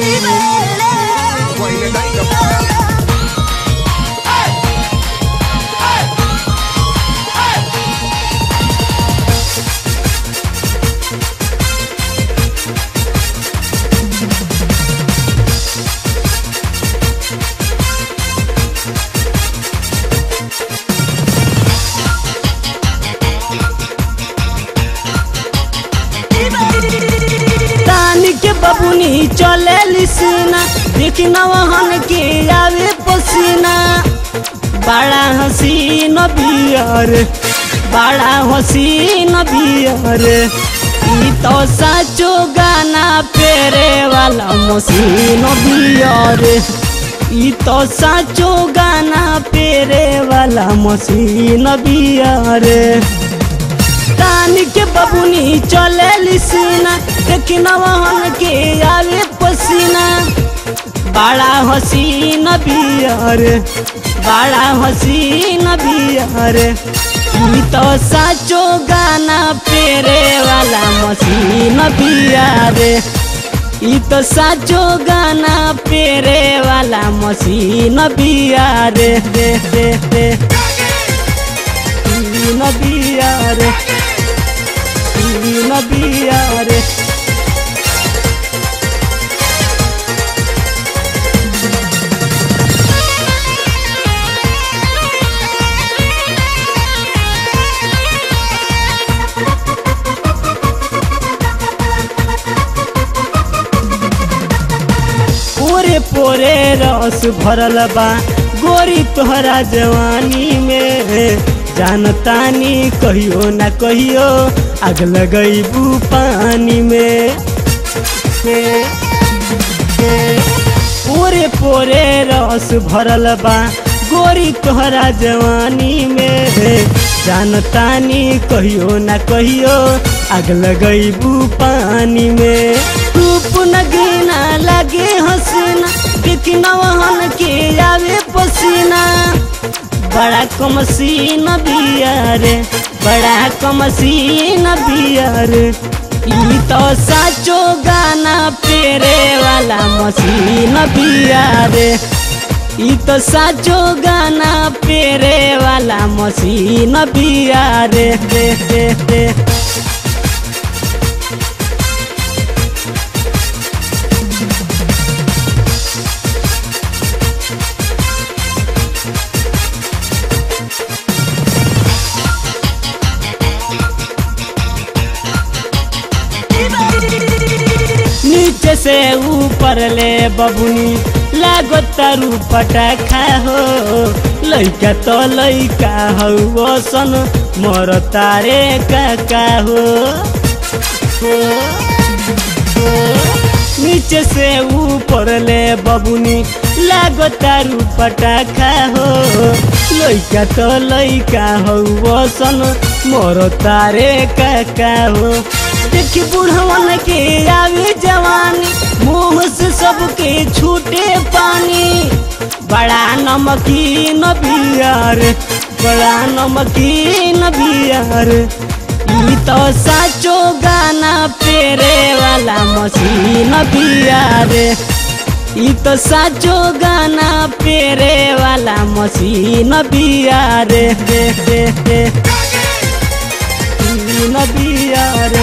तानी के बबुनी चले लिसना देख नवहन के आवे पसीना बड़ा हसीन बियर बड़ा हसीन बियर ई तो साचो गाना पेरे वाला मशीन बियर ई तो साचो गाना पेरे वाला मशीन बियर तानी के बबुनी चले लिसना देख नवहन के आवे पसीना बड़ा हसीन बियर बड़ा हसीन बियर ई तो साचो गाना पेरे वाला मशीन बियर ई तो साचो गाना पेरे वाला मशीन बियर दे दे दे नबियार नबियार पोरे पोरे रस भरल बा गोरी तोहरा जवानी में जानतानी कहियो ना कहियो आग लगैबू पानी में पोरे पोरे रस भरल बा गोरी तोहरा जवानी में जानतानी कहियो ना कहियो आग लगैबू पानी में रूप नगीना लगे हसीना देख नवहन के आवे पसीना बड़ा कमसीन बियर बड़ा कमसीन बियर ई तो साचो गाना पेरे वाला मशीन बियर ई तो साचो गाना पेरे वाला मशीन बियर दे दे दे नीचे से ऊपर ले बबुनी लागो तारू पटाखा हो लइका तो लइका हौ सन मोर तारे काका हो हो, हो। नीचे से ऊपर ले बबुनी लागो तारू पटाखा हो लइका तो लइका हौ सन मोर तारे काका हो देखी बुढ़वन के आवे जवानी मुंह से सबके छूटे पानी बड़ा नमकीन बियर बड़ा नमकीन बियर ई तो साचो गाना पेरे वाला मशीन बियर ई तो साचो गाना पेरे वाला मशीन बियर दे दे दे नबियार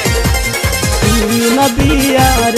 नबियार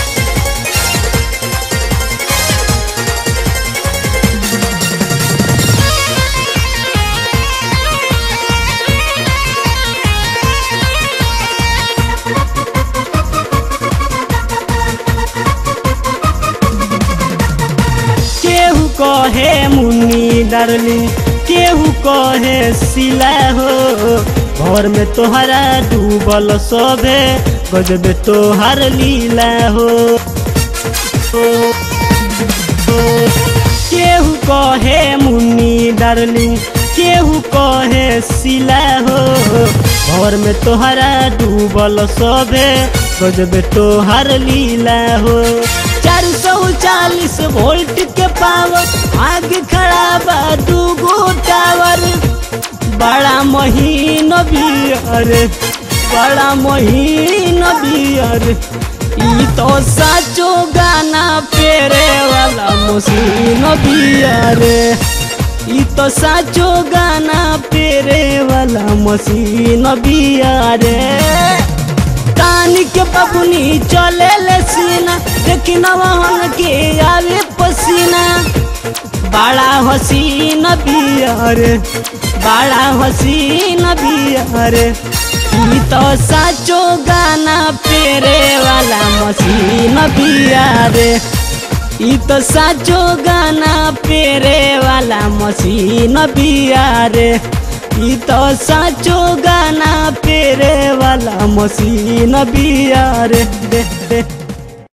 केहू कहे मुन्नी डारली केहू कहे सिला हो घर में तोहरा डूबल सोभे गजबे तोहर लीला हो हो, हो। केहू कहे मुन्नी डार्लिंग केहू कहे सिला हो घर में तोहरा डूबल सोभे गजबे तोहर लीला हो चार सौ चालीस वोल्ट के पावर आग खड़ा बा दूगो टावर बड़ा महीन बियर बड़ा महीन बियर ई तो साचो गाना पेरे वाला मशीन बिया रे ई तो साचो गाना पेरे वाला मशीन बिया रे कान के बबुनी चले ले सीना देखी नवाहन के आवे पसीना बड़ा हसीन बिया रे बड़ा हसीन बिया रे ई तो साचो गाना पेरे वाला मशीन बिया रे ई तो साचो गाना पेरे वाला मशीन बिया रे ई तो साचो गाना पेरे वाला मशीन बिया रे दे दे